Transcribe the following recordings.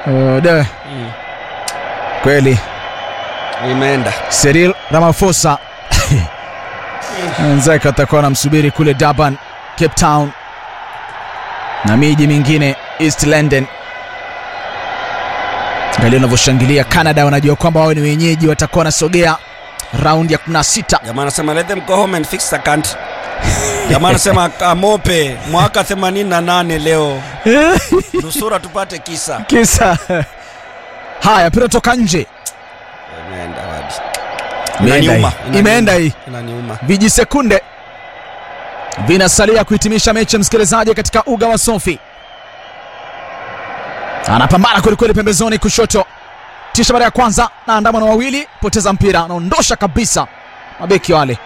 Uh, de. Kweli Imeenda. Cyril Ramaphosa wenzake watakuwa wanamsubiri kule Durban, Cape Town na miji mingine East London. Angalia unavyoshangilia Canada, wanajua kwamba wao ni wenyeji, watakuwa wanasogea raundi ya 16. Jamaa anasema let them go home and fix the country. Jamaa anasema Amope mwaka 88 leo. Nusura tupate kisa. Kisa haya, mpira toka nje, Imeenda wapi? Imeenda Inaniuma, hii. imeenda hii. Inaniuma. Vijisekunde vinasalia kuhitimisha mechi, msikilizaji, katika uga wa Sofi. Anapambana kwelikweli pembezoni kushoto, tisha mara ya kwanza na andamano wawili, poteza mpira, anaondosha kabisa mabeki wale.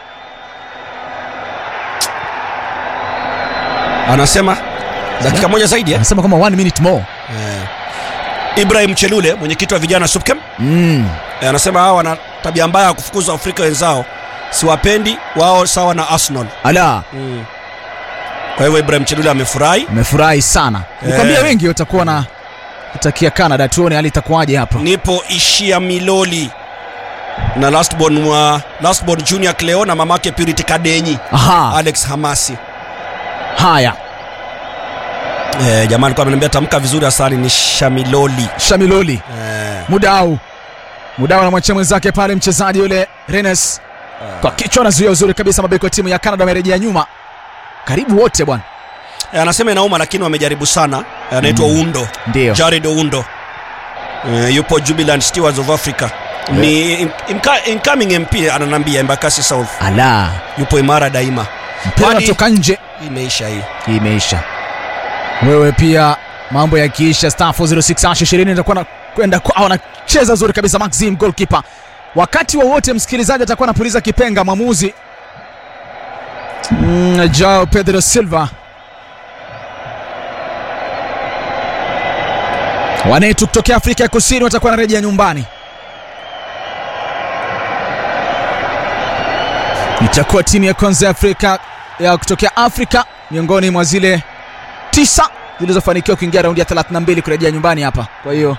Anasema dakika moja zaidi eh? Anasema kwamba one minute more. Eh. Ibrahim Chelule mwenyekiti wa vijana SUPKEM Mm. eh, anasema hawa wana tabia mbaya ya kufukuza Afrika wenzao, siwapendi wao, sawa na Arsenal. Ala, Mm. Kwa hivyo Ibrahim Chelule amefurahi. amefurahi sana. Nikwambia Eh. wengi watakuwa na kutakia Canada, tuone hali itakuwaje hapa. Nipo ishia Miloli na lastborn wa lastborn Junior Cleo na mamake Purity Kadenyi Aha, Alex Hamasi. haya Eh, jamaa alikuwa ameniambia tamka vizuri Hasani ni Shamiloli. Shamiloli Eh, Mudau Mudau anamwachia mwenzake pale mchezaji yule Renes kwa kichwa, anazuia uzuri kabisa. Mabeki wa timu ya Canada wamerejea nyuma karibu wote bwana, eh, anasema inauma lakini wamejaribu sana. Eh, Anaitwa Undo. ndio Jared Oundo uh, yupo Jubilant Stewards of Africa ni in- inca- incoming MP ananambia Embakasi South ala, yupo imara daima. mpira Kwani- unatoka nje, Imeisha hii. hii imeisha. Wewe pia mambo yakiisha, star 406 ash 20 itakuwa na kwenda kwao, anacheza zuri kabisa Maxim goalkeeper. Wakati wowote msikilizaji atakuwa anapuliza kipenga, mwamuzi mm, Joao Pedro Silva wanetu kutokea Afrika ya Kusini watakuwa wanarejea nyumbani. Itakuwa timu ya kwanza ya Afrika ya kutokea Afrika miongoni mwa zile tisa zilizofanikiwa kuingia raundi ya 32 kurejea nyumbani hapa. Kwa hiyo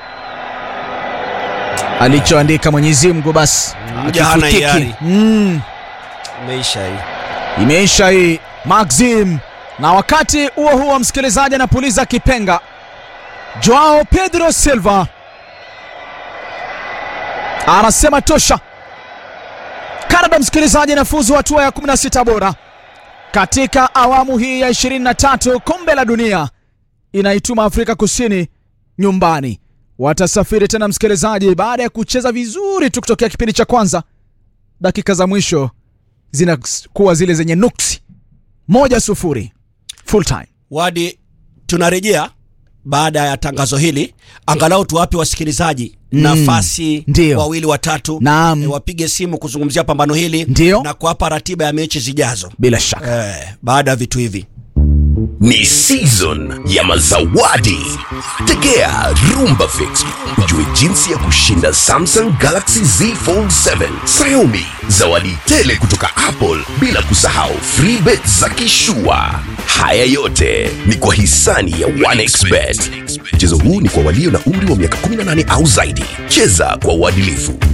alichoandika Mwenyezi Mungu basi Mja hana hakifutiki. hiari. Mm, Imeisha hii. imeisha hii Maxim. Na wakati huo huo, msikilizaji anapuliza kipenga, Joao Pedro Silva anasema tosha. Canada msikilizaji, inafuzu hatua ya 16 bora katika awamu hii ya 23 kombe la dunia, inaituma Afrika Kusini nyumbani. Watasafiri tena msikilizaji, baada ya kucheza vizuri tu kutokea kipindi cha kwanza. Dakika za mwisho zinakuwa zile zenye nuksi. Moja sufuri full time. Wadi, tunarejea baada ya tangazo hili, angalau tuwape wasikilizaji Mm, nafasi ndio. wawili watatu, Naam. eh, wapige simu kuzungumzia pambano hili Ndio. na kuwapa ratiba ya mechi zijazo Bila shaka eh, baada ya vitu hivi. Ni season ya mazawadi. Tegea Rumba Fix ujue jinsi ya kushinda Samsung Galaxy Z Fold 7, Xiaomi, zawadi tele kutoka Apple, bila kusahau free bet za kishua. Haya yote ni kwa hisani ya 1xBet. Mchezo huu ni kwa walio na umri wa miaka 18 au zaidi. Cheza kwa uadilifu.